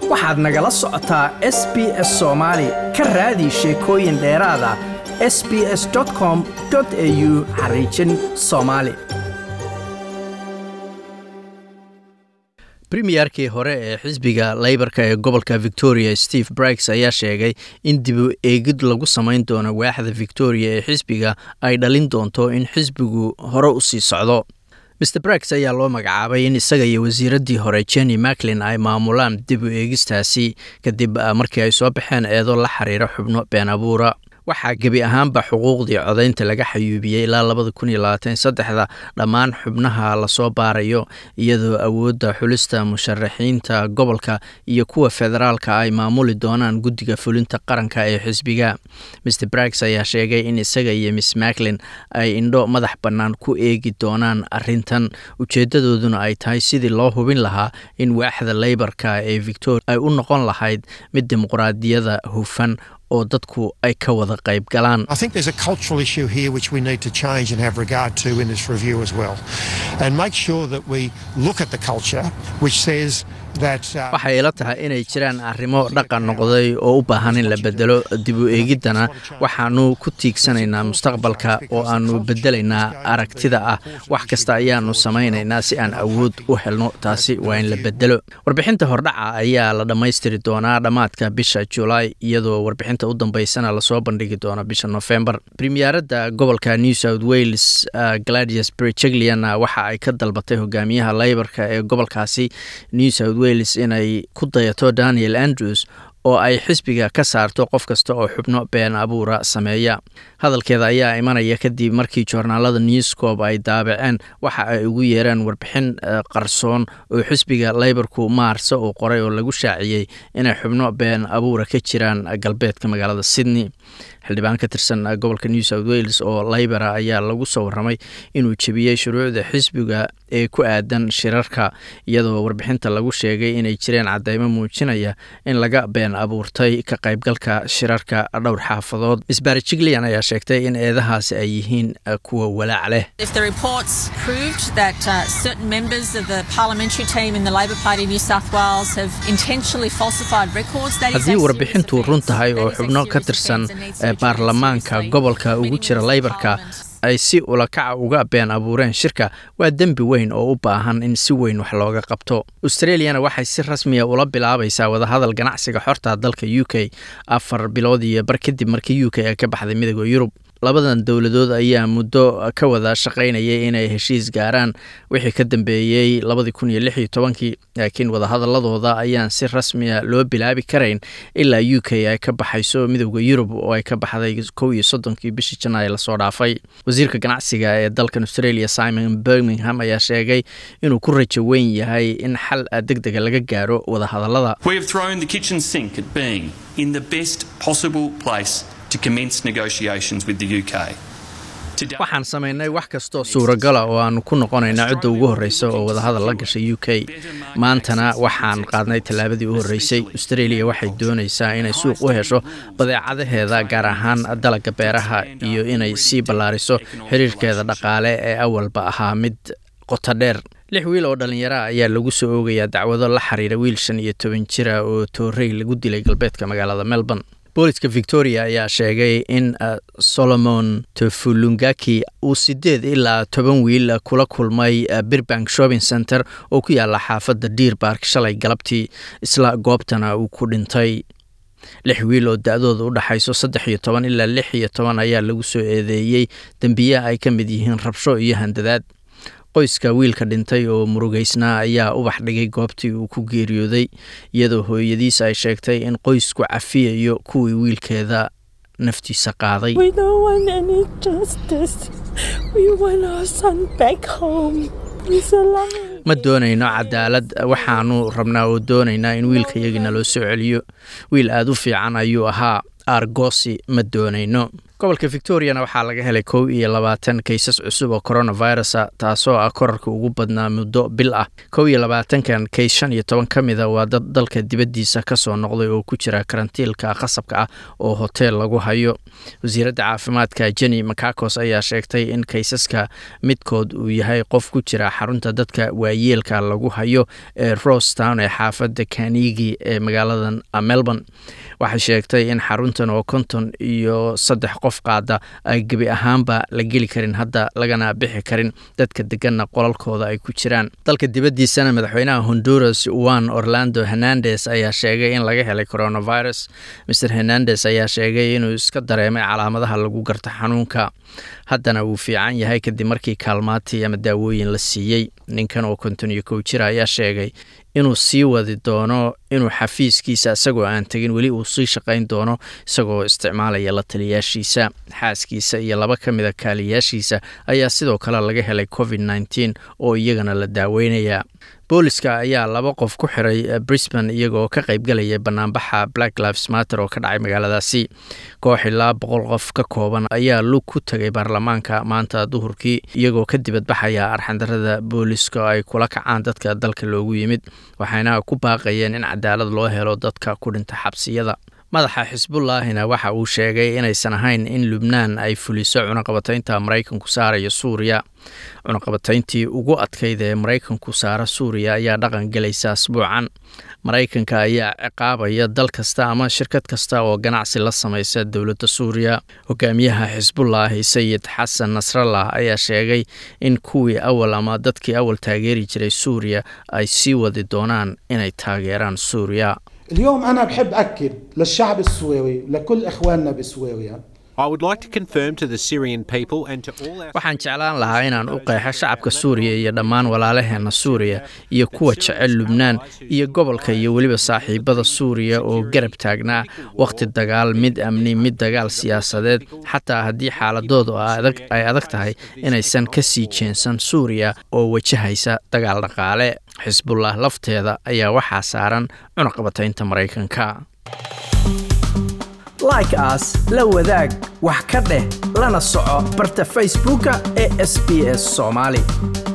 waxaad nagala socotaa s b s soomaali ka raadi sheekooyin dheeraada s b s com au xariijin soomaali premiyerkii hore ee xisbiga leybarka ee gobolka victoria steve briggs ayaa sheegay in dibu eegid lagu samayn doono waaxda victoria ee xisbiga ay dhalin doonto in xisbigu hore u sii socdo mr briggs ayaa loo magacaabay in isaga iyo wasiiraddii hore jenny macklin ay maamulaan dib u eegistaasi kadib markii ay soo baxeen eedo la xiriira xubno been abuura waxaa gebi ahaanba xuquuqdii codaynta laga xayuubiyey ilaa labada kun iyo labaatan saddexda dhammaan xubnaha lasoo baarayo iyadoo awoodda xulista musharaxiinta gobolka iyo kuwa federaalka ay maamuli doonaan guddiga fulinta qaranka ee xisbiga mr briggs ayaa sheegay in isaga iyo miss macklin ay indho madax bannaan ku eegi doonaan arintan ujeedadooduna ay tahay sidii loo hubin lahaa in waaxda leybarka ee victoria ay u noqon lahayd mid dimuqraadiyada hufan oo dadku ay ka wada qayb galaan waxay ila tahay inay jiraan arrimo dhaqan noqday oo u baahan in la bedelo dib u eegiddana waxaanu ku tiigsanaynaa mustaqbalka oo aanu bedelaynaa aragtida ah wax kasta ayaanu samaynaynaa si aan awood u helno taasi waa in la bedelo warbixinta hordhaca ayaa la dhammaystiri doonaa dhammaadka bisha julaay iyadoo warbixinta u dambeysana lasoo bandhigi doono bisha nofembar premiyaaradda gobolka new south wales gladius brichegliana waxa ay ka dalbatay hogaamiyaha leybarka ee gobolkaasi new south wales inay ku dayato daniel andrews oo ay xisbiga ka saarto qof kasta oo xubno been abuura sameeya hadalkeeda ayaa imanaya kadib markii joornaalada newscob ay daabaceen waxa ay ugu yeereen warbixin qarsoon oo xisbiga leybarku maarse uu qoray oo lagu shaaciyey inay xubno been abuura ka jiraan galbeedka magaalada sydney xildhibaan ka tirsan gobolka new south wales oo leybara ayaa lagu soo warramay inuu jebiyey shuruucda xisbiga ee ku aadan shirarka iyadoo warbixinta lagu sheegay inay jireen cadeymo muujinaya in laga been abuurtay ka qaybgalka shirarka dhowr xaafadood misbari jigleyan ayaa sheegtay in eedahaasi ay yihiin kuwa walaac leh haddii warbixintu run tahay oo xubno ka tirsan baarlamaanka gobolka ugu jira leybarka ay si ulakaca uga been abuureen shirka waa dembi weyn oo u baahan in si weyn wax looga qabto australiana waxay si rasmiya ula bilaabaysaa wadahadal ganacsiga xorta dalka u k afar bilood iyo bar kadib markii u k ay ka baxday midooda yurub labadan dowladood ayaa muddo ka wada shaqaynayay inay heshiis gaaraan wixii ka dambeeyey labadii kun iyo lix iyo tobankii laakiin wadahadaladooda ayaan si rasmiya loo bilaabi karayn ilaa u k ay ka baxayso midooda yurub oo ay ka baxday kow iyo soddonkii bishii janaay lasoo dhaafay wasiirka ganacsiga ee dalkan australia simon birmingham ayaa sheegay inuu ku rajo weyn yahay in xal deg dega laga gaaro wadahadalada waxaan samaynay wax kastoo suuragala oo aanu ku noqonayna cidda ugu horreysa oo wadahadal la gashay u k maantana waxaan qaadnay tallaabadii u horreysay australia waxay doonaysaa inay suuq u hesho badeecadaheeda gaar ahaan dalagga beeraha iyo inay sii ballaariso xiriirkeeda dhaqaale ee awalba ahaa mid qoto dheer lix wiil oo dhallinyara ayaa lagu soo oogayaa dacwado la xiriira wiil shan iyo toban jira oo toorey lagu dilay galbeedka magaalada melbourne booliska victoria ayaa sheegay in solomon tofulungaki uu sideed ilaa toban wiil kula kulmay birbank shopping center oo ku yaala xaafadda deer bark shalay galabtii isla goobtana uu ku dhintay lix wiil oo da-dooda u dhaxayso saddex iyo toban ilaa lix iyo toban ayaa lagu soo eedeeyey dembiye ay ka mid yihiin rabsho iyo handadaad qoyska wiilka dhintay oo murugeysnaa ayaa ubax dhigay goobtii uu ku geeriyooday iyadoo hooyadiis ay sheegtay in qoysku cafiyayo kuwii wiilkeeda naftiisa qaaday ma doonayno cadaalad waxaanu rabnaa oo doonaynaa in wiilkayagina loo soo celiyo wiil aada u fiican ayuu ahaa argosi ma doonayno gobolka victoriana waxaa laga helay kow iyo labaatan kaysas cusub oo coronavirusa taasoo ah korarka ugu badnaa muddo bil ah kow iyo labaatankan kays shan iyo toban ka mida waa dad dalka dibaddiisa kasoo noqday oo ku jira karantiilka qasabka ah oo hoteel lagu hayo wasiiradda caafimaadka jenny macacos ayaa sheegtay in kaysaska midkood uu yahay qof ku jira xarunta dadka waayeelka lagu hayo ee rostown ee xaafadda kanigi ee magaaladan melbourne waxay sheegtay in xaruntan oo konton iyo saddex qof qaada ay gebi ahaanba la geli karin hadda lagana bixi karin dadka deganna qolalkooda ay ku jiraan dalka dibaddiisana madaxweynaha honduras juan orlando hernandes ayaa sheegay in laga helay coronavirus mr hernandes ayaa sheegay inuu iska dareemay calaamadaha lagu garta xanuunka haddana wuu fiican yahay kadib markii kaalmaatii ama daawooyin la siiyey ninkan oo konton iyo kow jira ayaa sheegay inuu sii wadi doono inuu xafiiskiisa isagoo aan tegin weli uu sii shaqayn doono isagoo isticmaalaya la taliyaashiisa xaaskiisa iyo laba ka mida kaaliyaashiisa ayaa sidoo kale laga helay covid nneteen oo iyagana la daaweynaya booliska ayaa laba qof ku xiray brisbane iyagoo ka qaybgalaya banaanbaxa black lives matter oo ka dhacay magaaladaasi koox ilaa boqol qof ka kooban ayaa lug ku tagay baarlamaanka maanta duhurkii iyagoo ka dibadbaxaya arxandarada booliska ay kula kacaan dadka dalka loogu yimid waxayna ku baaqayeen in cadaalad loo helo dadka ku dhinta xabsiyada madaxa xisbullaahina waxa uu sheegay inaysan ahayn in lubnaan ay fuliso cunaqabataynta maraykanku saaraya suuriya cunaqabatayntii ugu adkayd ee maraykanku saara suuriya ayaa dhaqan gelaysa asbuucan maraykanka ayaa ciqaabaya dal kasta ama shirkad kasta oo ganacsi la samaysa dowladda suuriya hogaamiyaha xisbullaahi sayid xasan nasrallah ayaa sheegay in kuwii awal ama dadkii awal taageeri jiray suuriya ay sii wadi doonaan inay taageeraan suuriya اليوم أنا بحب أكد للشعب السوري لكل إخواننا بسوريا waxaan jeclaan lahaa inaan u qeexo shacabka suuriya iyo dhammaan walaalaheena suuriya iyo kuwa jecel lubnaan iyo gobolka iyo weliba saaxiibada suuriya oo garab taagnaa wakhti dagaal mid amni mid dagaal siyaasadeed xataa haddii xaaladoodu ay adag tahay inaysan ka sii jeensan suuriya oo wajahaysa dagaal dhaqaale xisbullah lafteeda ayaa waxaa saaran cunaqabataynta maraykanka like aas la wadaag wax ka dheh lana soco barta facebooka ee sb s soomaali